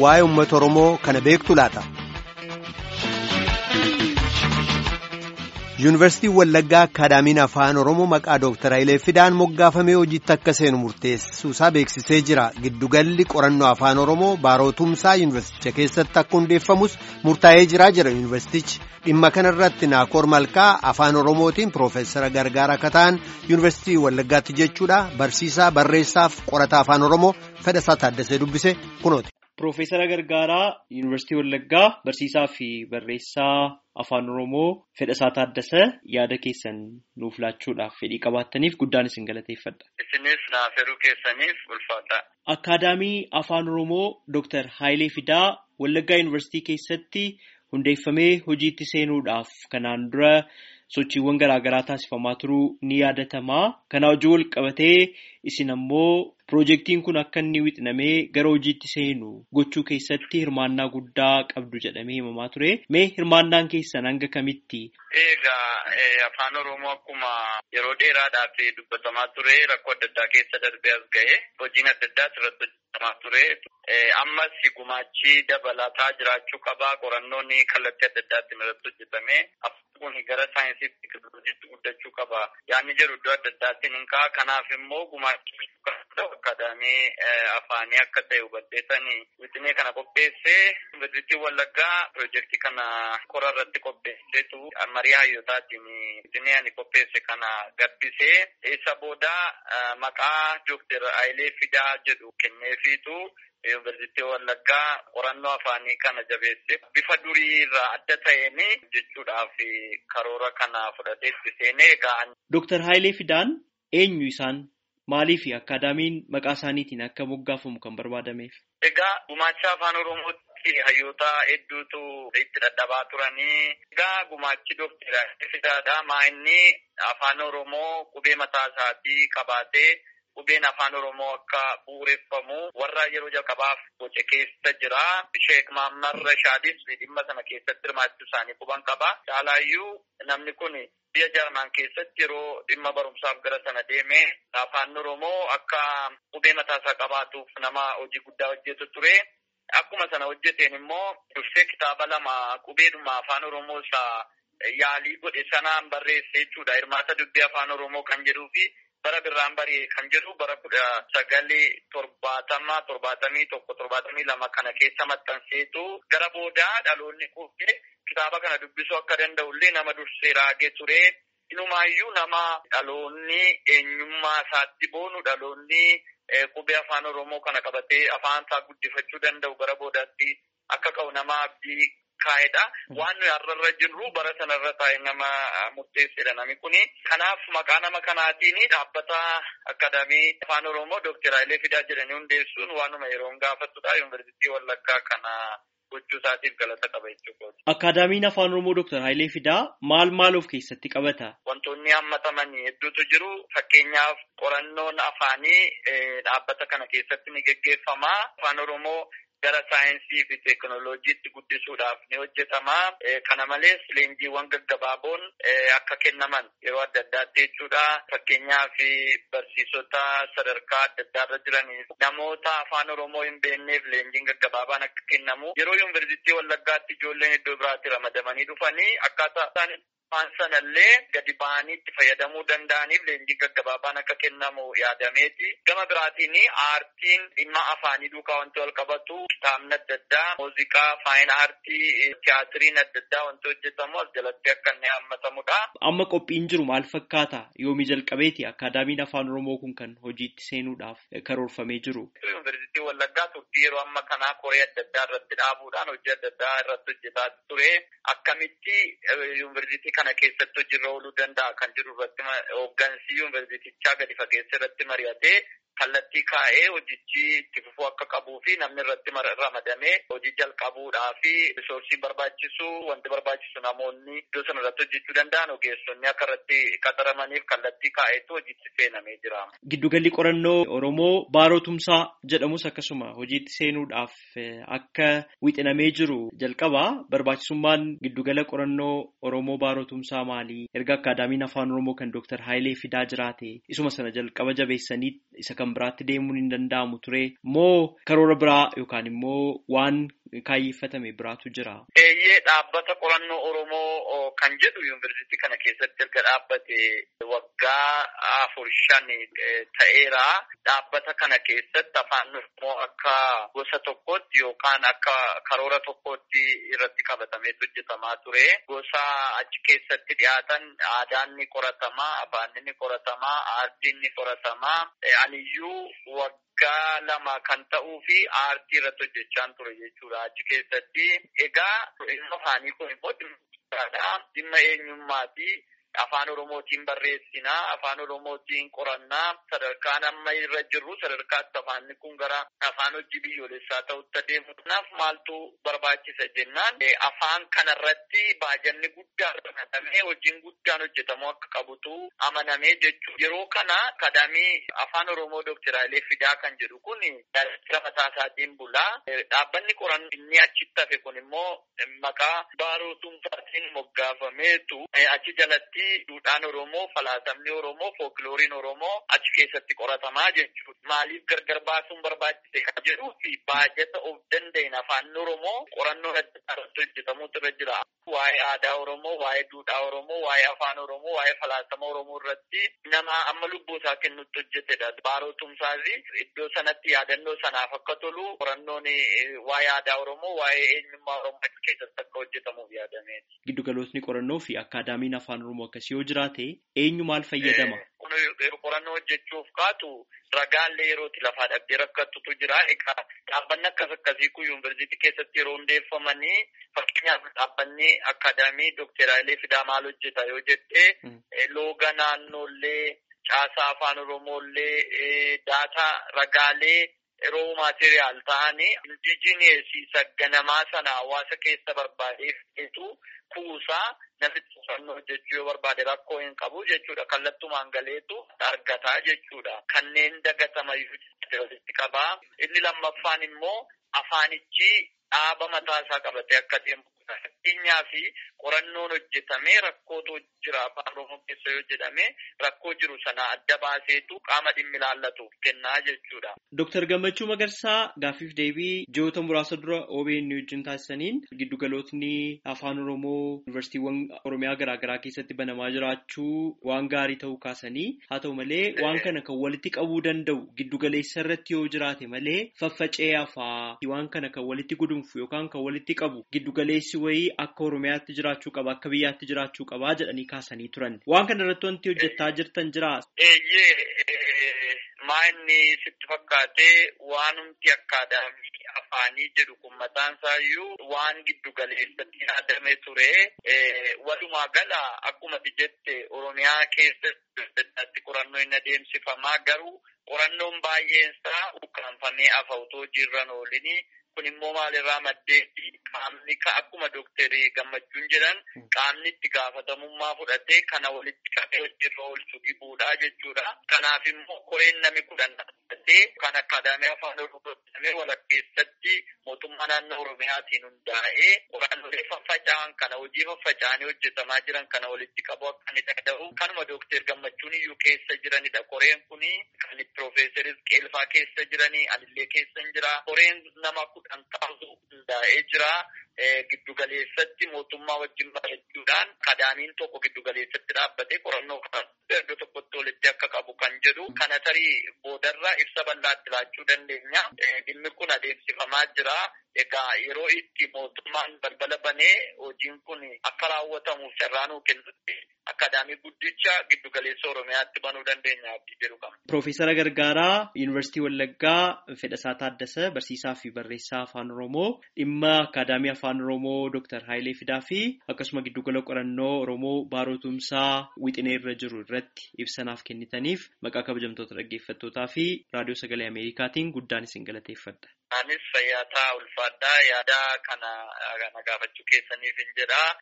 waa'ee uummata Oromoo kana beektu laata? Yuunivarsiitiin Wallaggaa Akaadaamiin Afaan Oromoo maqaa Dooktar Hayilee Fidaan moggaafamee hojiitti akka seenu murteessuusaa beeksisee jira. Giddugalli qorannoo Afaan Oromoo baarootumsaa yuunivarsiiticha keessatti akka hundeeffamus murtaa'ee jira jira yuunivarsiitichi. Dhimma kanarratti Naakoor Malkaa Afaan Oromootiin Piroofeesara Gargaara akka ta'an yuunivarsiitii Wallaggaatti jechuudha. Barsiisaa barreessaaf qorataa Afaan Oromoo Fedhasaa Taaddasee dubbise kunooti. Piroofeesara Gargaaraa Yuunivarsiitii Wallaggaa barsiisaa fi barreessaa Afaan Oromoo Fedhasaa Taaddasee yaada keessan nuuf laachuudhaaf fedhii qabaattaniif guddaan isin galateeffadha. Isinis naaf hiruu keessaniif ulfaata. Akaadaamii Afaan Oromoo Dooktar Hayilee Fidaa Wallaggaa Yuunivarsiitii keessatti hundeeffamee hojiitti seenuudhaaf kanaan dura sochiiwwan garaagaraa taasifamaa turuu ni yaadatama. Kana hojii wal qabatee isin ammoo Piroojeektiin kun akka inni wixinamee gara hojiitti seenu gochuu keessatti hirmaannaa guddaa qabdu jedhamee himamaa ture. Mee hirmaannaan keessan hanga kamitti? Egaa afaan Oromoo akkuma yeroo dheeraadhaaf dubbatamaa ture rakkoo adda addaa keessa darbee as ga'e hojiin adda addaa irratti hojjetamaa ture. Ammas gumaachi dabalataa jiraachuu qaba. Qorannoon kallattii adda addaatiin irratti hojjetame. kun gara saayinsii fi teekinooloojiitti guddachuu qaba. Yaanni jedhu iddoo adda addaatiin hin ka'a. Kanaaf immoo gumaachi akaadaamii afaanii akka ta'e hubatteessanii wixinee kana qopheessee yuunivarsiitii Wallaggaa piroojeektii kana kora irratti qopheesseetu marii hayyootaatiin wixinee ani qopheesse kana gabbisee isa booda maqaa Dooktar Hayilee Fidaa jedhu kenneefiitu Yuunivarsiitii Wallaggaa qorannoo afaanii kana jabeesse bifa durii irraa adda ta'een jechuudhaaf karoora kana fudhatee itti seenee ga'an. Dooktar Hayilee Fidaan eenyu isaan maaliif akaadaamiin maqaa isaaniitiin akka moggaafamu kan barbaadameef? Egaa gumaacha afaan Oromootti hayyoota hedduutu itti dadhabaa turanii. Egaa gumaachi Dooktar Hayilee Fidaadha. Maa inni afaan Oromoo qubee mataa isaatii qabaatee. Qubeen afaan Oromoo akka bu'uureffamu warra yeroo jalqabaaf boce keessa jira. Sheek Maammar Rashaadis dhimma sana keessatti hirmaachuu isaanii quban qaba. Caalaayyuu namni kun biyya Jarman keessatti yeroo dhimma barumsaaf gara sana deeme afaan Oromoo akka qubee mataasaa qabaatuuf nama hojii guddaa hojjetu ture. Akkuma sana hojjeteen immoo dursee kitaaba lama qubeedhuma afaan Oromoo isaa yaalii godhe sanaan barreesse jechuudha. Hirmaata dubbii afaan Oromoo kan jedhuu fi bara birraan barii kan jedhu bara kudha sagalii torbaatama torbaatamii tokko torbaatamii lama kana keessa maxxanseetu gara boodaa dhaloonni quufee kitaaba kana dubbisuu akka danda'ullee nama dursee raagee ture. Inumaayyuu nama dhaloonni eenyummaa isaatti boonu dhaloonni qubee afaan Oromoo kana qabatee afaan isaa guddifachuu danda'u gara boodaatti akka ka'u nama abdii kaa'edha. Waan nuyi har'arra jirru bara sanarra taa'e nama murteessedha namni kuni. Kanaaf maqaa nama kanaatiin dhaabbata akaadaamii afaan Oromoo Dooktar Hayilee Fidaa jedhanii hundeessuun waanuma yeroo gaafatudha. Yuunivarsiitii Wallaggaa kana gochuu isaatiif galata qaba jechuudha. Akaadaamiin afaan Oromoo Dooktar Hayilee Fidaa maal maal of keessatti qabata? Wantoonni hammataman hedduutu jiru. Fakkeenyaaf qorannoon afaanii dhaabbata kana keessatti ni geggeeffama. Afaan Oromoo gara saayinsii fi teekinooloojiitti guddisuudhaaf ni hojjetama. Kana malees leenjiiwwan gaggabaaboon akka kennaman yeroo adda addaatti jechuudha. Fakkeenyaaf barsiisota sadarkaa adda addaarra jiraniif namoota afaan Oromoo hin beekneef leenjiin gaggabaabaan akka kennamu yeroo yuunivarsiitii Wallaggaatti ijoolleen iddoo biraatti ramadamanii dhufanii akkaataa isaan afaan sanallee gadi ba'anii itti fayyadamuu danda'aniif leenjiin gaggabaabaan akka kennamu yaadameeti. Gama biraatiin aartiin dhimma afaanii duukaa wanti wal qabatu kitaabni adda addaa, muuziqaa, faayin aartii, tiyaatiriin adda addaa wanti hojjetamu as jalatti akka inni hammatamudha. Amma qophiin jiru maal fakkaata? Yoomii jalqabeeti akaadaamiin afaan Oromoo kun kan hojiitti seenuudhaaf karoorfamee jiru. Yuunivarsiitii Wallaggaa turtii yeroo amma kanaa koree adda addaa irratti dhaabuudhaan hojii adda addaa irratti hojjetaa ture. Akkamitti yuunivarsiitii kana keessatti hojiirra ooluu danda'a kan jiru irratti hooggansi yuunivarsiitichaa gadi fageessa irratti mari'atee kallattii kaa'ee hojichi itti fufuu akka qabuu fi namni irratti ramadamee hojii jalqabuudhaa fi risoorsii barbaachisu wanti barbaachisu namoonni iddoo sana irratti hojjechuu danda'an ogeessonni akka irratti qaxaramaniif kallattii kaa'eetu hojiitti seenamee jira. Giddugalli qorannoo Oromoo baarootumsaa jedhamus akkasuma hojiitti seenuudhaaf akka wixinamee jiru jalqaba barbaachisummaan giddugala qorannoo Oromoo baarootumsaa maali? Erga akaadaamiin afaan Oromoo kan Dooktar Hayilee Fidaa jiraate isuma sana jalqaba jabeessanii isa kan biraatti deemuun hin danda'amu ture moo karoora biraa yookaan immoo waan kaayyeeffatame biraatu jira. Eeyyee dhaabbata qorannoo Oromoo kan jedhu yuunivarsiitii kana keessatti erga dhaabbate waggaa afur shan ta'eera. Dhaabbata kana keessatti afaan Oromoo akka gosa tokkootti yookaan akka karoora tokkootti irratti qabatamee hojjetamaa ture. Gosa achi keessatti dhiyaatan aadaan ni qoratamaa, afaan ni qoratamaa, aartiin ni qoratamaa. Aniyyuu waggaa lama kan ta'uu fi aartii irratti hojjechaan ture jechuudha achi keessatti. Egaa dhimma afaanii kun immoo dhimma eenyummaati. Afaan Oromootiin barreessinaa, afaan Oromootiin qorannaa, sadarkaan amma irra jirru sadarkaatti afaanni kun gara afaan hojii biyyoolessaa ta'utti adeemu. Kanaaf maaltu barbaachisa jennaan afaan kanarratti baajanni guddaan ramadamee hojiin guddaan hojjetamuu akka qabutu amanamee jechuudha. Yeroo kana akadaamii afaan Oromoo Dookter Hayilee Fidaa kan jedhu kun daldala mataa isaatiin bulaa. Dhaabbanni qorannoo inni achitti hafe kun immoo maqaa baaroo tumsaatiin moggaafameetu achi jalatti duudhaan Oromoo, falaasamni Oromoo, fooklooriin Oromoo achi keessatti qoratamaa jechuudha. Maaliif gargar baasuun barbaachise kan jedhuu fi baajata of danda'een afaan Oromoo qorannoo adda irratti hojjetamuutu irra jira. Waa'ee aadaa Oromoo, waa'ee duudhaa Oromoo, waa'ee afaan Oromoo, waa'ee falaasama Oromoo irratti nama amma lubbuu isaa kennutti hojjetedha. Baaroo tumsaasi iddoo sanatti yaadannoo sanaaf akka tolu qorannoon waa'ee aadaa Oromoo, waa'ee eenyummaa Oromoo achi keessatti akka hojjetamuuf yaadameeti. Giddugalootni qorannoo fi akkaadaamiin afaan Oromoo akkasii yoo jiraate eenyu maal fayyadama? Qorannoo hojjechuuf kaatu ragaallee yerootti lafaa dhabdee rakkattutu jira. Egaa dhaabbanni akkas akkasii kun yuunivarsiitii keessatti yeroo hundeeffamanii fakkeenyaaf dhaabbanni akkaadaamii Dookter Hayilee Fidaa maal hojjeta yoo jettee looga naannoollee caasaa afaan Oromoollee daataa ragaalee yeroo maateriyaal ta'anii indijineesii sagganamaa sana hawaasa keessa barbaadeef kuusaa namichi qorannoo hojjechuu yoo barbaade rakkoo hin qabu jechuudha. Kallattumaan galeetu argataa jechuudha. Kanneen dagatamayyuu walitti qabaa. Inni lammaffaan immoo afaanichi dhaaba mataa isaa qabatee akka deemu. Fakkeenyaa fi qorannoon hojjetamee rakkootu jira afaan Oromoo keessa yoo jedhame rakkoo jiru sana adda baaseetu qaama dhimmi ilaallatuuf kennaa jechuudha. Dooktar Gammachuu Magarsaa gaaffiif deebii ji'oota muraasa dura OBN wajjin taasisaniin giddugalootni afaan Oromoo yuunivarsiitiiwwan Oromiyaa garaagaraa keessatti banamaa jiraachuu waan gaarii ta'uu kaasanii haa ta'u malee waan kana kan walitti qabuu danda'u giddugaleessa irratti yoo jiraate malee faffacee hafaa waan kana kan walitti gudunfu yookaan kan walitti qabu giddugaleessi wayii akka Oromiyaatti jiraachuu qaba akka biyyaatti jiraachuu qabaa jedhanii kaasanii turan. Waan kana irratti wanti hojjettaa jirtan jiraa? Eeyyee maa inni sitti fakkaatee waan humti akkaadaamii afaanii jedhu kun mataan isaayyuu waan giddu galeessatti yaadame ture. Walumaa gala akkuma jette Oromiyaa keessatti qorannoo hin adeemsifamaa garuu qorannoon baay'een isaa ukkaanfamee hafa otoo jirran oolini. Kun immoo maalirraa maddeetti qaamni akkuma dooktarii gammachuun jedhan qaamni itti gaafatamummaa fudhatee kana walitti qabee hojiirra oolchu dhibuudha jechuudha. Kanaaf immoo koreen namni kudhan dhaabbatee kan akkaadaamii afaan oromoo jedhamee walakkeessatti mootummaa naannoo oromiyaatiin hundaa'ee qorannoolee faffaca'an kana hojii faffaca'anii hojjetamaa jiran kana walitti qabu akka inni danda'u kanuma dooktar gammachuun iyyuu keessa jiranidha. Koreen kuni kan piroofeesar Qeelfaa keessa jiranii anillee keessa jira. Koreen nama kudhan ta'u hundaa'ee jira. Giddugaleessatti mootummaa wajjin mari'achuudhaan akkaadaamiin tokko giddugaleessatti dhaabbatee qorannoo kan iddoo tokkotti walitti akka qabu kan jedhu kana tarii boodarra ibsa bal'aatti laachuu dandeenya. Dhimmi kun adeemsifamaa jira. Egaa yeroo itti mootummaan balbala banee hojiin kun akka raawwatamuuf carraa nuu kennutti akkaadaamii guddicha giddugaleessa Oromiyaatti banuu dandeenya abdii jedhu qaba. Piroofeesara Gargaaraa Yuunivarsiitii Wallaggaa Fedhasaa Taaddasa Barsiisaa fi Barreessaa Afaan Oromoo dhimma akkaadaamii Afaan Oromoo Dooktar Hayilee Fidaa fi akkasuma giddugala qorannoo Oromoo Baaroo Tumsaa Wixinee irra jiru irratti ibsanaaf kennitaniif maqaa kabajamtoota dhaggeeffattootaa fi raadiyoo sagalee Ameerikaatiin guddaan isin galateeffadha. Anis fayyaa ulfaadhaa yaada kana gaafachuu keessaniif hin jedhaa.